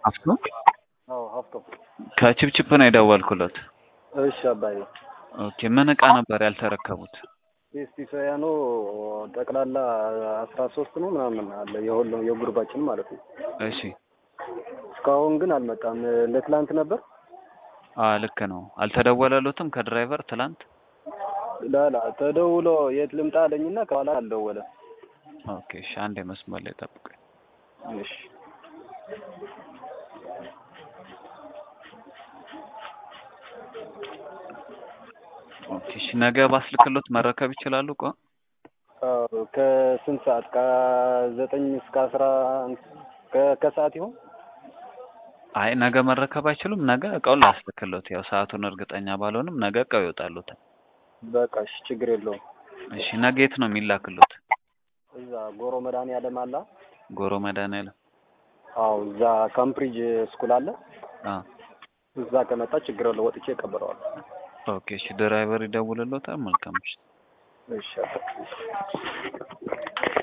ሀፍቶ አዎ ሀፍቶ ከችፕችፕ ነው የደወልኩለት። እሺ አባዬ ኦኬ ምን እቃ ነበር ያልተረከቡት? ስቲፋያኖ ጠቅላላ አስራ ሶስት ነው ምናምን አለ የሁሉም የጉርባችን ማለት ነው። እሺ እስካሁን ግን አልመጣም። ለትላንት ነበር አ ልክ ነው። አልተደወለሎትም ከድራይቨር ትላንት? ላላ ተደውሎ የት ልምጣ አለኝና ከኋላ አልደወለ። ኦኬ እሺ አንዴ መስመር ላይ ጠብቁኝ። እሺ ኦኬ እሺ ነገ ባስልክሎት መረከብ ይችላሉ? ቆ አዎ ከስንት ሰዓት ከዘጠኝ እስከ አስራ ከ- ከሰዓት ይሆን? አይ ነገ መረከብ አይችሉም። ነገ እቃውን ላስልክሎት። ያው ሰዓቱን እርግጠኛ ባልሆንም ነገ እቃው ይወጣሉታል። በቃ እሺ ችግር የለውም። እሺ ነገ የት ነው የሚላክሎት? እዛ ጎሮ መድኃኒዓለም አለ። ጎሮ መድኃኒዓለም። አዎ እዛ ካምፕሪጅ ስኩል አለ። አ እዛ ከመጣ ችግር የለው ወጥቼ እቀበለዋለሁ። ኦኬ እሺ ድራይቨር ይደውልሎታል። መልካም እሺ እሺ